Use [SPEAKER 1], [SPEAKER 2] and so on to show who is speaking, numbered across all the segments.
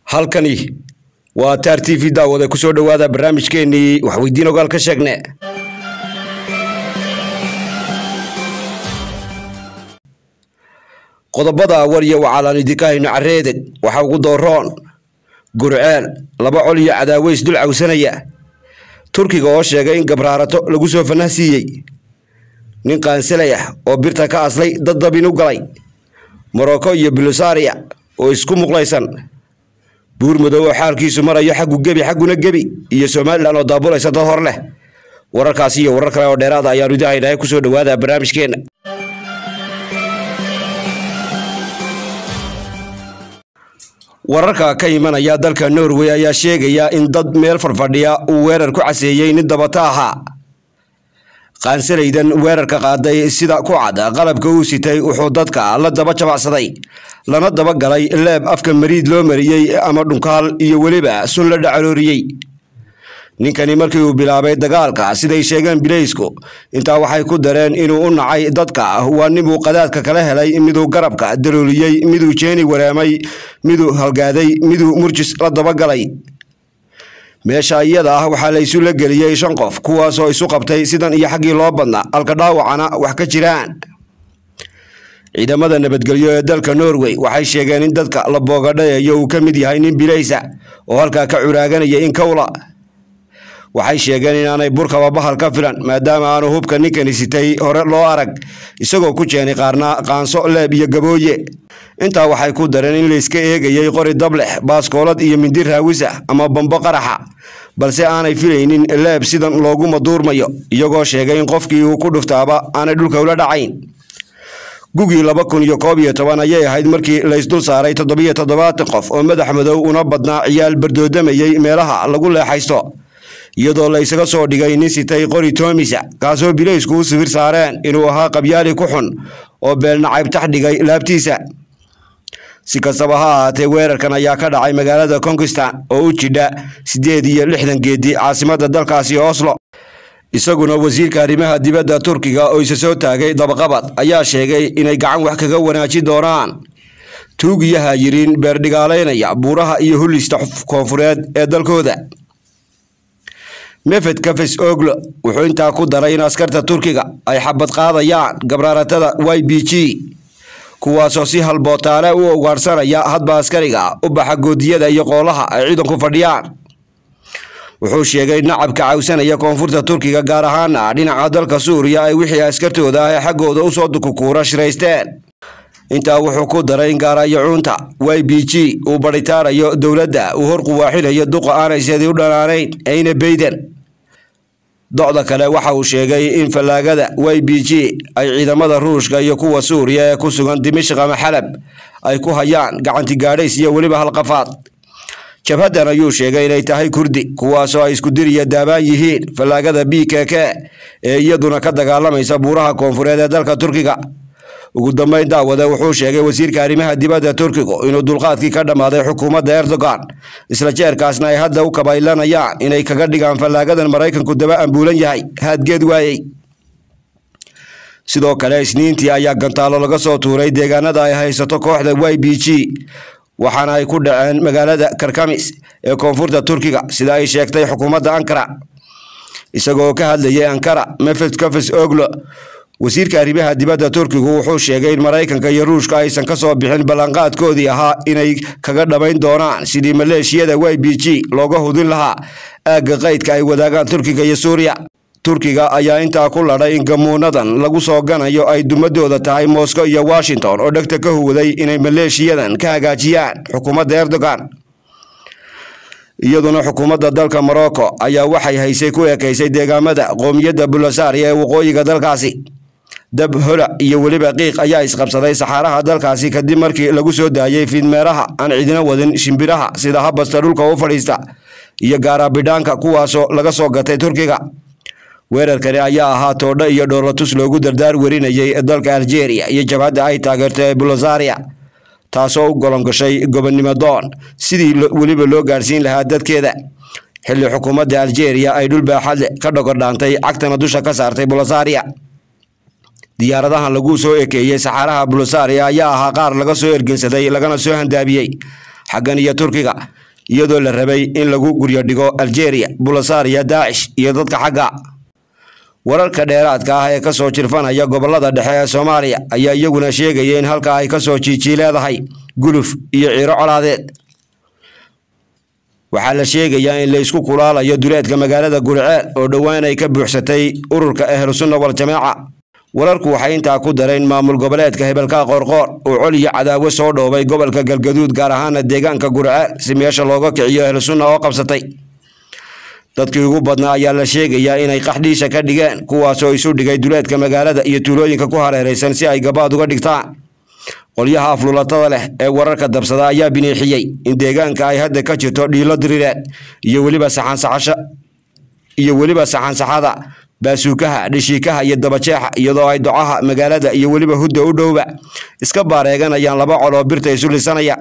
[SPEAKER 1] halkani waa taar t v daawade kusoo dhowaada barnaamijkeenii waxweydiin ogaal ka sheegne qodobada warya waxaalaan idinka hayno careedeg waxa ugu dooroon gurceel laba col iyo cadaaweys dul cawsanaya turkiga oo sheegay in gabraarato lagu soo fanah siiyey nin qaansalay ah oo birta ka aslay dad dabin u galay morocco iyo bulosaria oo isku muqlaysan buur madow oo xaalkiisu marayo xaggu gebi xagguna gebi iyo somalilan oo daabulaysa dad hor leh wararkaasi iyo warar kale oo dheeraada ayaanu idin haynahay kusoo dhowaada barnaamijkeena wararka ka imanaya dalka norway ayaa sheegaya in dad meel farfadhiya uu weerar ku caseeyey nin dabata ahaa qaansalaydan weerarka qaaday sida ku cad qalabka uu sitay wuxuu dadka la daba jabacsaday lana daba galay leeb afka mariid loo mariyey ama dhunkaal iyo weliba sun la dhacalooriyey ninkani markii uu bilaabay dagaalka siday sheegeen bileysku intaa waxay ku dareen inuu u nacay dadka waa ninbuu qadaadka kala helay miduu garabka dalooliyey miduu jeeni wareemay miduu halgaaday miduu murjis la dabagalay meesha iyada ah waxaa la isu la geliyey shan qof kuwaasoo isu qabtay sidan iyo xaggii loo badnaa halka dhaawacana wax ka jiraan ciidamada nabadgelyo ee dalka norway waxay sheegeen in dadka la boogadhayayo uu ka mid yahay nin bilaysa oo halkaa ka curaaganaya in kowla waxay sheegeen inaanay burkaba bahal ka filan maadaama aanu hubka ninkani sitay hore loo arag isagoo ku jeenay qaarna qaanso leeb iyo gabooye intaa waxay ku dareen in layska eegayey qori dablex baaskoolad iyo mindi raawisa ama bambo qaraxa balse aanay filaynin leeb sidan loogu maduurmayo iyagoo sheegay in qofkii uu ku dhuftaaba aanay dhulka ula dhacayn gugii laba kun iyo koob iyo toban ayay ahayd markii laysdul saaray toddobiyo toddobaatan qof oo madax madow una badnaa ciyaal bardoodamayey meelaha lagu leexaysto iyadoo la ysaga soo dhigay nin sitay qori toomisa kaasoo bileysku u sawir saareen inuu ahaa qabyaali ku xun oo beelnacayb tax dhigay laabtiisa si kastaba ha ahaatee weerarkan ayaa ka dhacay magaalada konkistan oo u jidha siddeed iyo lixdan geedi caasimadda dalkaasi oslo isaguna wasiirka arrimaha dibadda turkiga oo isa soo taagay dabaqabad ayaa sheegay inay gacan wax kaga wanaaji doonaan tuugiyaha yiriin beerdhigaalaynaya buuraha iyo hullista koonfureed ee dalkooda mefed kafes oglo wuxuu intaa ku daray in askarta turkiga ay xabad qaadayaan gabraaratada y b g kuwaasoo si halbootaale u ugaadhsanaya hadba askariga u baxa goodiyada iyo qoolaha ay ciidanku fadhiyaan wuxuu sheegay nacabka cawsanaya koonfurta turkiga gaar ahaana dhinaca dalka suuriya ay wixii askartooda ah ee xaggooda usoo dukukuura shiraysteen intaa wuxuu ku daray in gaarayacuunta y b g uu badhitaarayo dowladda uu hor quwaaxinayo duqa aanay seedii u dhanaanayn ayna beyden docda kale waxa uu sheegay in fallaagada y b g ay ciidamada ruushka iyo kuwa suuriya ee ku sugan dimishq ama xalab ay ku hayaan gacanti gaadhays iyo weliba halqafaad jabhaddan ayuu sheegay inay tahay kurdi kuwaasoo ay isku diriya daabaan yihiin fallaagada b k k ee iyaduna ka dagaalamaysa buuraha koonfureed ee dalka turkiga ugu dambeyn daawade wuxuu sheegay wasiirka arrimaha dibadda turkigu inuu dulqaadkii ka dhammaaday xukuumadda erdogan isla jeerkaasna ay hadda u kabaylanayaan inay kaga dhigaan fallaagadan maraykanku daba ambuulan yahay haadgeed waayey sidoo kale isniintii ayaa gantaalo laga soo tuuray deegaanada ay haysato kooxda y b g waxaana ay ku dhaceen magaalada karkamis ee koonfurta turkiga sida ay sheegtay xukuumadda ankara isagoo ka hadlayay ankara mefed kafes oglo wasiirka arrimaha dibadda turkigu wuxuu sheegay in maraykanka iyo ruushka aysan ka soo bixin ballanqaadkoodii ahaa inay kaga dhammayn doonaan sidii maleeshiyada y b g looga hudin lahaa aagga qaydka ay wadaagaan turkiga iyo suuriya turkiga ayaa intaa ku ladhay in gamuunadan lagu soo ganayo ay dumadooda tahay moscow iyo washington oo dhegta ka huwaday inay maleeshiyadan ka hagaajiyaan xukuumadda erdogan iyaduna xukuumadda dalka morocco ayaa waxay haysay ku ekeysay deegaamada qoomiyadda bulosaria ee waqooyiga dalkaasi dab hola iyo weliba qiiq ayaa isqabsaday saxaaraha dalkaasi kadib markii lagu soo daayey fiidmeeraha aan cidina wadin shimbiraha sida habasta dhulka u fadhiista iyo gaaraabidhaanka kuwaasoo laga soo gatay turkiga weerarkani ayaa ahaa toodho iyo dhoolatus loogu dardaar werinayay dalka algeria iyo jabhadda ay taageerto ee bulosaria taasoo u golongashay gobonnimo doon sidii weliba loo gaadhsiin lahaa dadkeeda xilli xukuumadda algeria ay dhul baaxadle ka dhogordhaantay cagtana dusha ka saartay bulosaria diyaaradahan lagu soo ekeeyey saxaaraha bulosaria ayaa ahaa qaar laga soo ergensaday lagana soo handaabiyey xaggan iyo turkiga iyadoo la rabay in lagu guryo dhigo algeria bulasaariya daacish iyo dadka xagga wararka dheeraadka ah ee kasoo jirfanaya gobolada dhexe ee soomaaliya ayaa iyaguna sheegaya in halkaa ay kasoo jiijii leedahay guluf iyo ciiro colaadeed waxaa la sheegayaa in la isku kulaalayo duleedka magaalada guriceel oo dhowaan ay ka buuxsatay ururka ahlusunna waljamaaca wararku waxay intaa ku dareen maamul goboleedka hebelka qoorqoor oo col iyo cadaawo soo dhoobay gobolka galgaduud gaar ahaana deegaanka guriceel si meesha looga kiciyo ahlusunna oo qabsatay dadkii ugu badnaa ayaa la sheegayaa inay qaxdhiisha ka dhigeen kuwaasoo isu dhigay duleedka magaalada iyo tuulooyinka ku hareeraysan si ay gabaad uga dhigtaan qolyaha aflulatada leh ee wararka dabsada ayaa biniixiyey in deegaanka ay hadda ka jirto dhiilo diriireed iyo weliba saxansaxasha iyo weliba saxansaxada baasuukaha dhishiikaha iyo dabajeexa iyadoo ay docaha magaalada iyo weliba hudda u dhowba iska baareeganayaan laba col oo birta isu lisanaya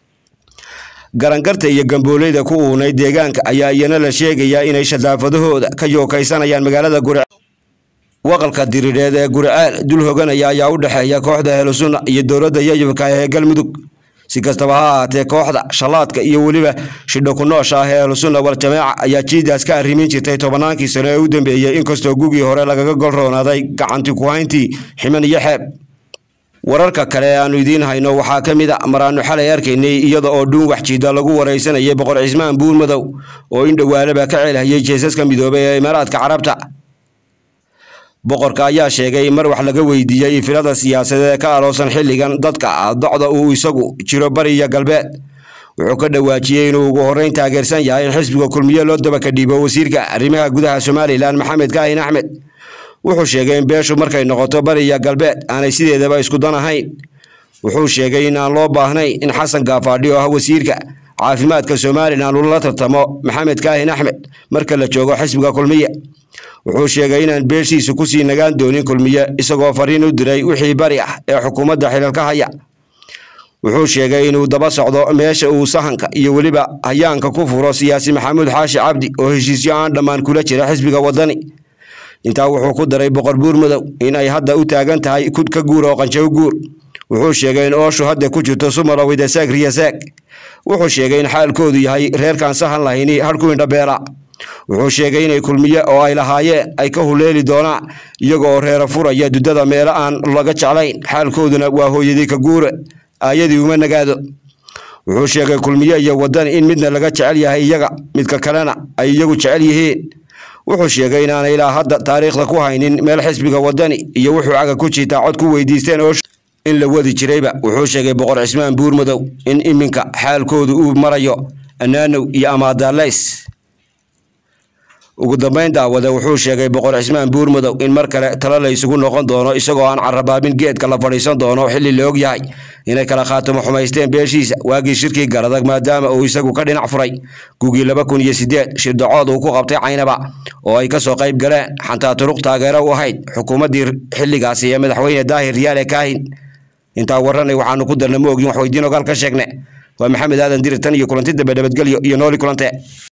[SPEAKER 1] garangarta iyo gambooleyda ku uunay deegaanka ayaa iyana la sheegayaa inay shadaafadahooda ka yookaysanayaan magaalada guriceel waqalka diriireed ee guriceel dul hoganaya ayaa u dhexeeya kooxda ahlusunna iyo dowladda yayubka ee galmudug si kastaba ha ahaatee kooxda shallaadka iyo weliba shidho ku noosha ah ee ahlusunna waljamaaca ayaa jiidaas ka arrimin jirtay tobannaankii sano ee u dambeeyey inkastoo gugii hore lagaga golroonaaday gacanti ku hayntii ximan iyo xeeb wararka kale ee aanu idiin hayno waxaa ka mid a maraanu xalay arkaynay iyada oo dhuun waxjiida lagu waraysanayay boqor cismaan buur madow oo in dhowaalaba ka ceelhayay jeesaska midoobay ee imaaraadka carabta boqorka ayaa sheegay mar wax laga weydiiyey filada siyaasadeed ee ka aloosan xilligan dadka docda uu isagu jiro bari iyo galbeed wuxuu ka dhawaajiyey inuu ugu horreyn taageersan yahay in xisbiga kulmiye loo dabaka dhiibo wasiirka arrimaha gudaha somalilan maxamed kaahin axmed wuxuu sheegay in beeshu markay noqoto bari iyo galbeed aanay sideedaba isku dan ahayn wuxuu sheegay in aan loo baahnayn in xasan gaafaadhi oo ah wasiirka caafimaadka somalilan uu la tartamo maxamed kaahin axmed marka la joogo xisbiga kulmiye wuxuu sheegay inaan beeshiisu kusii nagaan doonin kulmiye isagoo fariin u diray wixii bari ah ee xukuumadda xilalka haya wuxuu sheegay inuu daba socdo meesha uu sahanka iyo weliba hayaanka ku furo siyaasi maxamuud xaashi cabdi oo heshiisyo aan dhammaan kula jira xisbiga wadani intaa wuxuu ku daray boqor buur madow in ay hadda u taagan tahay kud ka guur oo qanjaw guur wuxuu sheegay in ooshu hadda ku jirto sumalowida saag riyasaag wuxuu sheegay in xaalkoodu yahay reerkaan sahan lahayni harku indhabeela wuxuu sheegay inay kulmiye oo ay lahaayeen ay ka huleeli doonaan iyaga oo reera furaya dudada meelo aan laga jeclayn xaalkooduna waa hooyadii ka guure aayadii uma nagaado wuxuu sheegay kulmiye iyo wadani in midna laga jecel yahay iyaga midka kalena ay iyagu jecel yihiin wuxuu sheegay inaanay ilaa hadda taariikhda ku haynin meel xisbiga wadani iyo wuxuu caga ku jiitaa cod ku weydiisteen oo in la wadi jirayba wuxuu sheegay boqor cismaan buur madow in iminka xaalkoodu uu marayo anaanow iyo amaadaalays ugu dambayn daawade wuxuu sheegay boqor cismaan buur madow in mar kale talo la isugu noqon doono isagoo aan carabaabin geedka la fadhiisan doono xilli la og yahay inay kala khaatamo xumaysteen beeshiisa waagii shirkii garadag maadaama uu isagu ka dhinac furay gugii laba kun iyo sideed shirdacood uu ku qabtay caynaba oo ay kasoo qayb galeen xantaa turuq taageero u ahayd xukuumaddii xilligaasi ee madaxweyne daahir riyaale kaahin intaa waranay waxaanu ku darna ma ogin wax weydiin ogaal ka sheegne waa maxamed aadan dirir tan iyo kulanti dambe nabadgelyo iyo nooli kulante